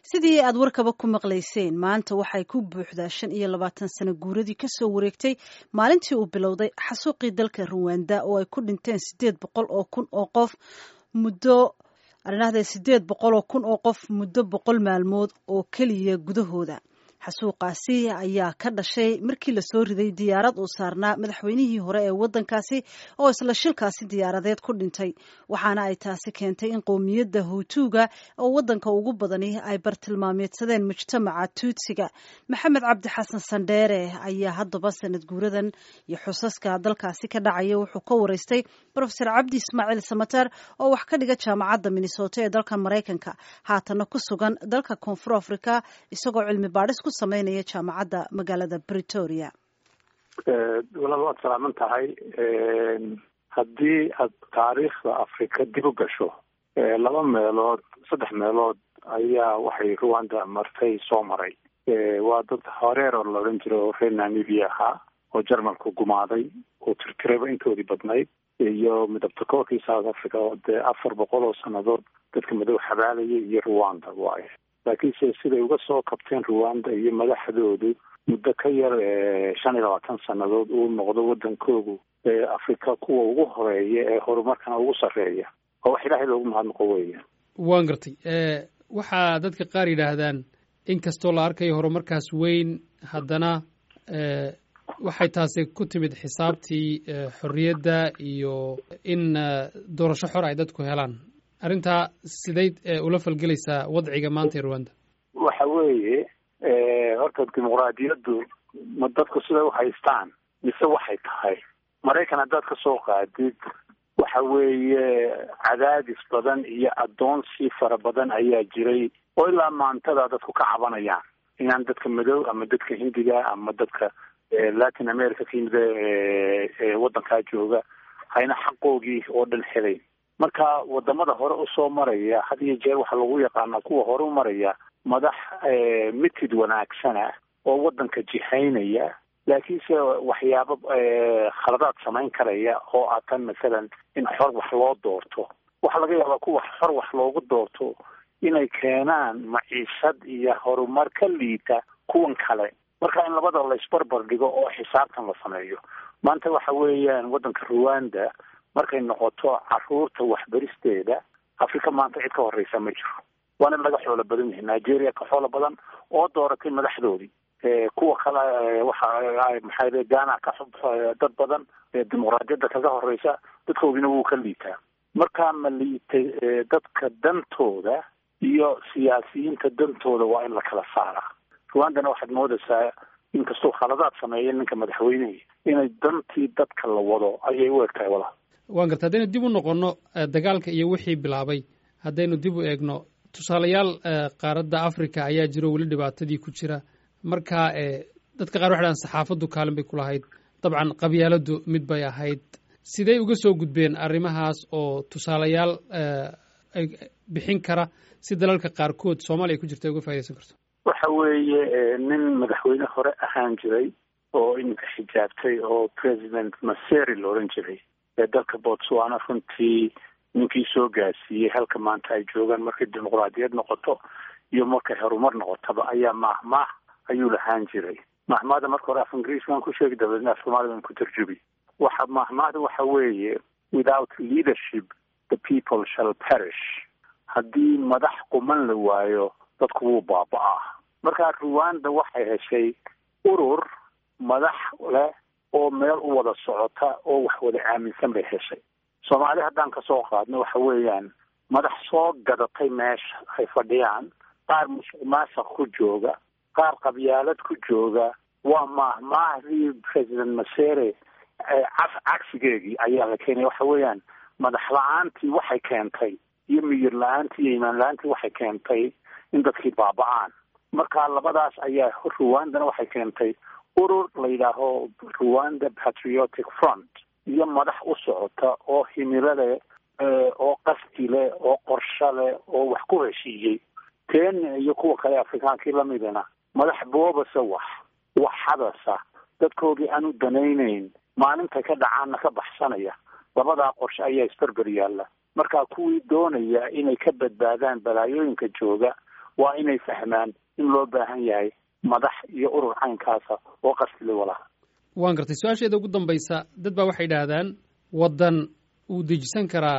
sidii aad warkaba ku maqlayseen maanta waxay ku buuxdaa shan iyo labaatan sano guuradii kasoo wareegtay maalintii uu bilowday xasuuqii dalka ruwanda oo ay ku dhinteen sideed boqol oo kun oo qof muddo arinahde sideed boqol oo kun oo qof muddo boqol maalmood oo keliya gudahooda xasuuqaasi ayaa ka dhashay markii lasoo riday diyaarad uu saarnaa madaxweynihii hore ee waddankaasi oo isla shilkaasi diyaaradeed ku dhintay waxaana ay taasi keentay in qowmiyadda huutuuga oo waddanka ugu badani ay bartilmaameedsadeen mujtamaca tuutsiga maxamed cabdi xasan sandheere ayaa haddaba sanad guuradan iyo xusaska dalkaasi ka dhacaya wuxuu ka wareystay rofesor cabdi ismaaciil samater oo wax ka dhiga jaamacadda minnesota ee dalka maraykanka haatana ku sugan dalka koonfur africa isagoo cilmi baadhis ku sameynaya jaamacadda magaalada bretoria walaal waad salaaman tahay haddii aad taariikhda africa dib u gasho laba meelood saddex meelood ayaa waxay ruwanda martay soo maray waa dad horeer oo la odhan jiro oo reer namibia ahaa oo jarmalku gumaaday oo tirtirayba intoodii badnayd iyo midabta koorkii south africa oo dee afar boqol oo sannadood dadka madow xabaalayay iyo ruwanda waaye laakiinse siday uga soo kabteen ruwanda iyo madaxdoodu muddo ka yar shan iyo labaatan sannadood uu noqdo waddankoodu africa kuwa ugu horeeya ee horumarkana ugu sarreeya oo wax ilaahay loogu mahadnaqo weya waan gartay waxaa dadka qaar yidhaahdaan in kastoo la arkayo horumarkaas weyn haddana waxay taasi ku timid xisaabtii xorriyadda iyo in doorasho xor ay dadku helaan arrintaa siday ula falgelaysaa wadciga maanta ee ruwanda waxa weeye horta dimuqraadiyaddu ma dadku siday u haystaan mise waxay tahay maraykan haddaad ka soo qaadid waxa weeye cadaadis badan iyo addoonsi fara badan ayaa jiray oo ilaa maantada dadku ka cabanayaan inaan dadka madow ama dadka hindiga ama dadka latin america ka yimid waddankaa jooga hayna xaqoogii oo dhan helayn marka wadamada hore usoo maraya had iyo jeer waxaa lagu yaqaanaa kuwa hore u maraya madax mitid wanaagsana oo waddanka jihaynaya laakiinse waxyaabo khaladaad samayn karaya oo ah tan masalan in xor wax loo doorto waxaa laga yaabaa kuwa xor wax loogu doorto inay keenaan maciishad iyo horumar ka liita kuwan kale marka in labada la isbarbar dhigo oo xisaabtan la sameeyo maanta waxa weeyaan waddanka ruwanda markay noqoto caruurta waxbaristeeda africa maanta cid ka horreysa ma jiro waana laga xoolo badan yahay nigeria ka xoolo badan oo dooratay madaxdoodii kuwa kale waxa maxaa ghana ka dad badan dimuqraadiyadda kaga horreysa dadkoodina wuu ka liitaa markaa ma liitay dadka dantooda iyo siyaasiyiinta dantooda waa in la kala saaraa ruwandana waxaad moodaysaa inkastuu khaladaad sameeya ninka madaxweynehi inay dantii dadka la wado ayay u eg tahay walaal waan garta haddaynu dib u noqonno dagaalka iyo wixii bilaabay haddaynu dib u eegno tusaalayaal qaaradda africa ayaa jiro weli dhibaatadii ku jira marka dadka qaar waxay dhahan saxaafaddu kaalin bay ku lahayd dabcan qabyaaladdu mid bay ahayd sidey uga soo gudbeen arrimahaas oo tusaalayaal bixin kara si dalalka qaarkood soomaaliya ku jirta ay uga faa'idaysan karto waxa weeye nin madaxweyne hore ahaan jiray oo iminka xijaabtay oo president maseri la odhan jiray ee dalka botswana runtii ninkii soo gaarsiiyey halka maanta ay joogaan markay dimuqraadiyad noqoto iyo markay horumar noqotaba ayaa mahmaah ayuu lahaan jiray mahmaahda marka hore af ingiriis baan ku sheegi dabeedna af soomaali baan ku tarjubi waxa mahmaahda waxa weeye without leadership the people shall perish haddii madax quman la waayo dadku wuu baaba-aa marka ruwanda waxay heshay urur madax leh oo meel u wada socota oo wax wada aaminsan bay heshay soomaali haddaan kasoo qaadno waxa weeyaan madax soo gadatay meesha ay fadhiyaan qaar musuq maasuq ku jooga qaar qabyaalad ku jooga waa mahmaahdii president masere cagsigeegii ayaa la keenaya waxa weeyaan madax la-aantii waxay keentay iyo miyir la-aantii iyo imaan la-aantii waxay keentay in dadkii baaba-aan marka labadaas ayaa ruwandana waxay keentay urur la yidhaaho ruwanda patriotic front iyo madax u socota oo himilo leh oo qasdi leh oo qorsho leh oo wax ku heshiiyey kenya iyo kuwa kale afrikaankii lamidana madax boobasa wax wax hadasa dadkoodii aan u danaynayn maalintay ka dhacaanna ka baxsanaya labadaa qorshe ayaa isberber yaalla marka kuwii doonaya inay ka badbaadaan balaayooyinka jooga waa inay fahmaan in loo baahan yahay madax iyo urur caynkaasa oo qasli walaha waan gartay su-aasheeda ugu dambaysa dad baa waxay idhaahdaan waddan uu dejisan karaa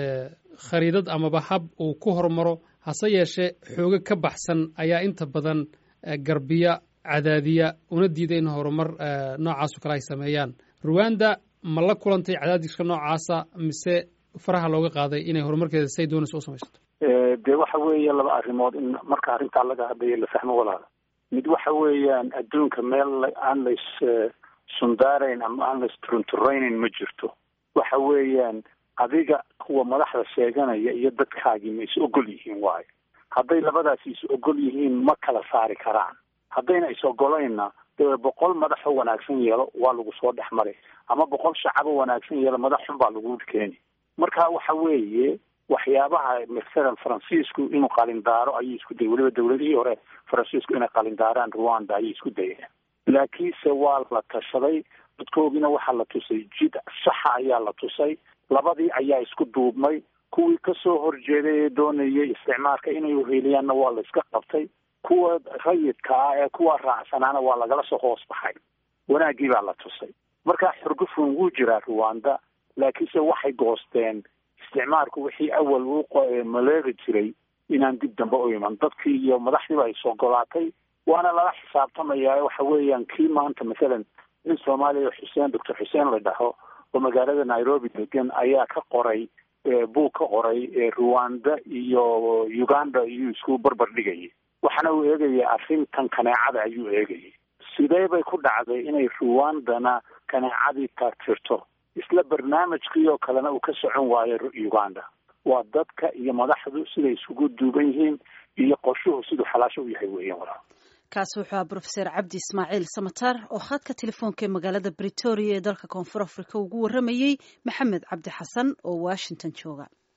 khariidad amaba hab uu ku hormaro hase yeeshee xoogo ka baxsan ayaa inta badan garbiya cadaadiya una diida in horumar noocaaso kale ay sameeyaan ruwanda ma la kulantay cadaadiska noocaasa mise faraha looga qaaday inay horumarkeeda say doonayso u samaysato dee waxa weeye laba arrimood in marka arrintaa laga hadlayo la fahmo walaala mid waxa weeyaan adduunka meel aan lays sundaarayn ama aan lays turunturaynayn ma jirto waxa weeyaan adiga kuwa madaxda sheeganaya iyo dadkaagii ma is ogol yihiin waayo hadday labadaasi is ogol yihiin ma kala saari karaan haddayna is ogolaynna dee boqol madaxoo wanaagsan yeelo waa lagu soo dhex maray ama boqol shacabo wanaagsan yeelo madax xun baa lagu keeni marka waxa weeye waxyaabaha masalan faransiisku inuu qalindaaro ayay isku dayay weliba dawladihii hore faransiisku inay qalindaaraan rwanda ayay isku dayeen laakiinse waa la tashaday dadkoogina waxaa la tusay jid saxa ayaa la tusay labadii ayaa isku duubmay kuwii kasoo horjeeday ee doonayay isticmaalka inay uheliyaanna waa la iska qabtay kuwa rayidka ah ee kuwa raacsanaana waa lagala soo hoos baxay wanaaggii baa la tusay marka xurgufun wuu jiraa rwanda laakiinse waxay goosteen isticmaalku wixii awal uu maleegi jiray inaan dib dambe u iman dadkii iyo madaxdiiba ay isogolaatay waana lala xisaabtamayaa waxa weeyaan kii maanta mathalan nin soomaaliya xuseen doctor xuseen la dhaho oo magaalada nairobi degan ayaa ka qoray buug ka qoray rwanda iyo uganda iyuu isku barbar dhigayay waxaana uu eegaya arrintan kaneecada ayuu eegayay sidee bay ku dhacday inay rwandana kaneecadii taagtirto isla barnaamijkii oo kalena uu ka socon waayo uganda waa dadka iyo madaxdu siday isugu duuban yihiin iyo qorshuhu siduu xalaasho u yahay weeyaan walaa kaasi wuxuu ahaa brofeser cabdi ismaaciil samatar oo khadka telefoonka ee magaalada britoria ee dalka koonfur africa ugu warramayey maxamed cabdi xasan oo washington jooga